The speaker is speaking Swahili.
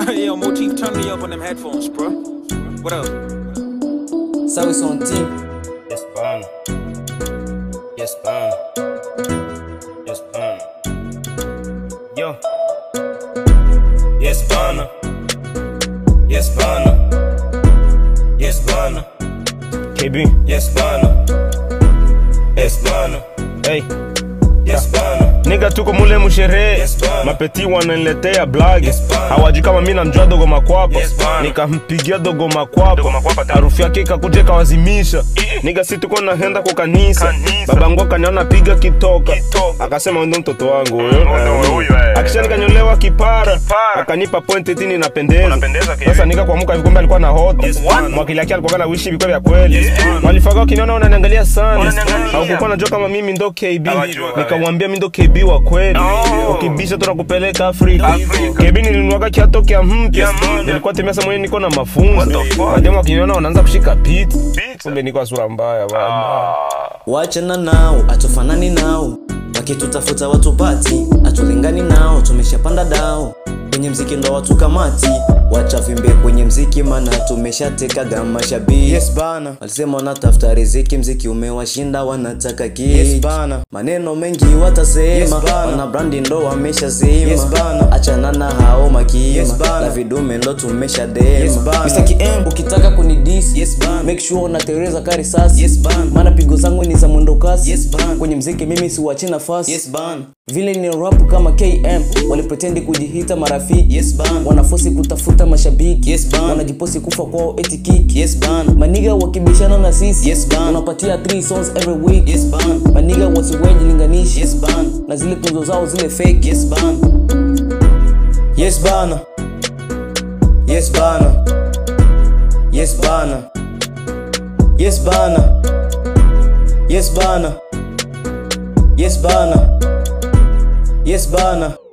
Yo, Motif, turn me up on them headphones, bro. What up? Sawi son team. Yes, pana. Yes, pana. Yes, pana. Yo. Yes, pana. Yes, pana. Yes, pana. KB. Yes, pana. Yes, pana. Hey. Yes, pana. Nigga tuko mule musherehe Yes, bana. mapeti wananiletea blagi Yes, bana. hawajui kama mi namjua dogo makwapa Yes, bana. nikampigia dogo Dogo makwapa Makwapa tena. harufu yake ikakuja ikawazimisha niga si tuko nahenda kwa kanisa Kanisa. babangu akaniona piga kitoka Kitoka. akasema ndo mtoto wangu Mm, ndo huyo, eh. akisha nikanyolewa kipara Kipara. akanipa point tini napendeza Unapendeza kivi. sasa nika kuamuka vikombe alikuwa na hota Yes, bana. mwakili yake alikuwa na wishi vikwe vya kweli Yes, bana. walifaga wakiniona unaniangalia sana Wananiangalia. haukukuwa najua kama mimi ndo KB Hawajua, nikamwambia mi ndo KB wa kweli Oh. ukibisha tunakupeleka Afrika Afrika. KB nilinuaga kiato kya mpya mpya. nilikuwa temesa mwenye niko na mafunzo What the fuck? mademu wakiniona wanaanza kushika piti Pizza. kumbe niko sura mbaya bana Wachana nao, atufanani nao, wakitutafuta watupati, atulingani nao, tumeshapanda dao kwenye mziki ndo watu kamati, wacha vimbe kwenye mziki mana tumeshatekaga mashabiki. Yes bana, walisema wanatafuta riziki, mziki umewashinda, wanataka kiki. Yes bana, maneno mengi watasema, yes bana, wana brandi ndo wameshazima. Yes bana, achana na hao makima, yes bana, na vidume ndo tumeshadema. Yes bana, Mr. KM ukitaka kunidis, yes bana, make sure unatereza kari sasi. Yes bana, maana pigo zangu ni za mwendo kasi. Yes bana, kwenye mziki mimi siwachi nafasi. Yes bana, vile ni rap kama KM walipretendi kujihita marafiki. Yes bana, wanafosi kutafuta mashabiki. Yes bana, wanajiposi kufa kwao eti kick. Yes bana, maniga wakibishana na sisi. Yes bana, unapatia 3 songs every week. Yes bana, maniga wasiweji linganishi. Yes bana, na zile tunzo zao zile fake. Yes bana, yes bana, yes bana, yes bana, yes bana, yes bana, yes bana, yes bana.